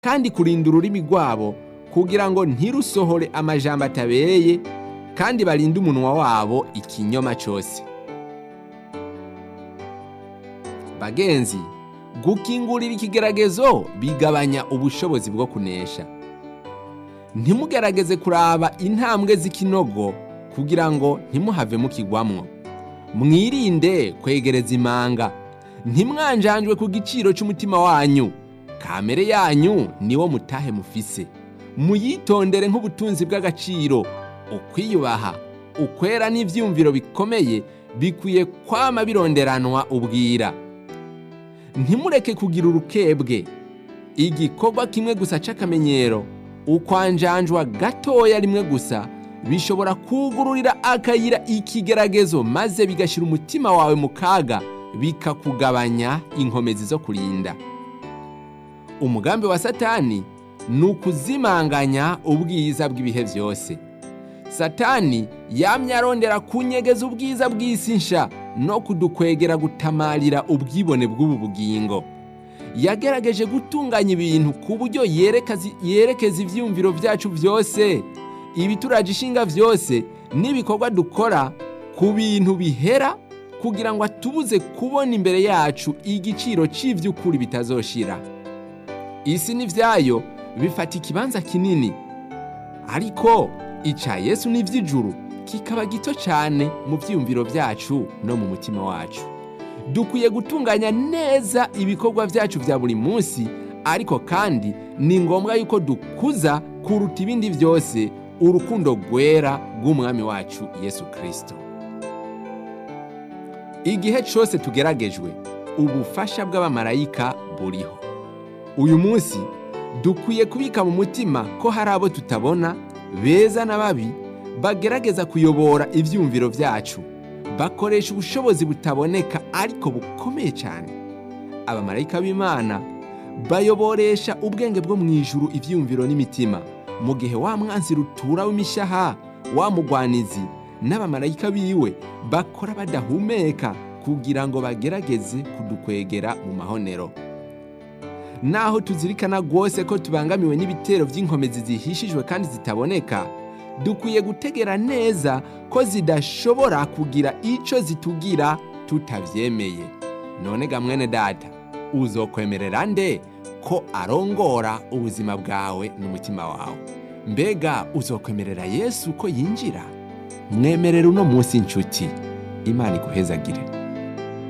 kandi kurinda ururimi rwabo kugira ngo ntirusohore amajambo atabereye kandi barinde umunwa wabo ikinyoma cyose bagenzi gukingurira ikigeragezo bigabanya ubushobozi bwo kunesha ntimugerageze kuraba intambwe z'ikinogo kugira ngo ntimuhave mukigwamwo mwirinde kwegereza imanga ntimwanjanjwe ku giciro cy'umutima wanyu kamere yanyu niwo mutahe mufise muyitondere nk'ubutunzi bw'agaciro ukwiyubaha ukwera n'ibyiyumviro bikomeye bikwiye kwama bironderanwa ubwira ntimureke kugira urukebwe igikorwa kimwe gusa c'akamenyero ukwanjanjwa gatoya rimwe gusa bishobora kugururira akayira ikigeragezo maze bigashyira umutima wawe mu kaga bikakugabanya inkomezi zo kurinda umugambi wa satani ni ukuzimanganya ubwiza bw'ibihe byose satani yamye arondera kunyegeza ubwiza bw'isi nsha no kudukwegera gutamarira ubwibone bw'ubu bugingo yagerageje gutunganya ibintu ku buryo yerekeza ibyiyumviro byacu byose ibituraje ishinga byose n'ibikorwa dukora ku bintu bihera kugira ngo atubuze kubona imbere yacu igiciro cy'iby'ukuri bitazoshira isi n'ibyayo bifata ikibanza kinini ariko icya yesu n'iby'ijuru kikaba gito cyane mu byiyumviro byacu no mu mutima wacu dukwiye gutunganya neza ibikorwa byacu bya buri munsi ariko kandi ni ngombwa yuko dukuza kuruta ibindi byose urukundo rwera rw'umwami wacu yesu kirisito igihe cyose tugeragejwe ubufasha bw'abamarayika buriho uyu munsi dukwiye kubika mu mutima ko hari abo tutabona beza na babi bagerageza kuyobora ibyumviro byacu bakoresha ubushobozi butaboneka ariko bukomeye cyane abamarayika b'imana bayoboresha ubwenge bwo mu ijuru ibyumviro n'imitima mu gihe wa mwanzi rutura w'imishaha wa mugwanizi n'abamarayika biwe bakora badahumeka kugira ngo bagerageze kudukwegera mu mahonero naho tuzirikana rwose ko tubangamiwe n'ibitero by'inkomezi zihishijwe kandi zitaboneka dukwiye gutegera neza ko zidashobora kugira icyo zitugira tutabyemeye none ga mwene data uzokwemerera nde ko arongora ubuzima bwawe n'umutima wawe mbega uzokwemerera yesu ko yinjira mwemerera uno munsi inshuti imana iguhezagire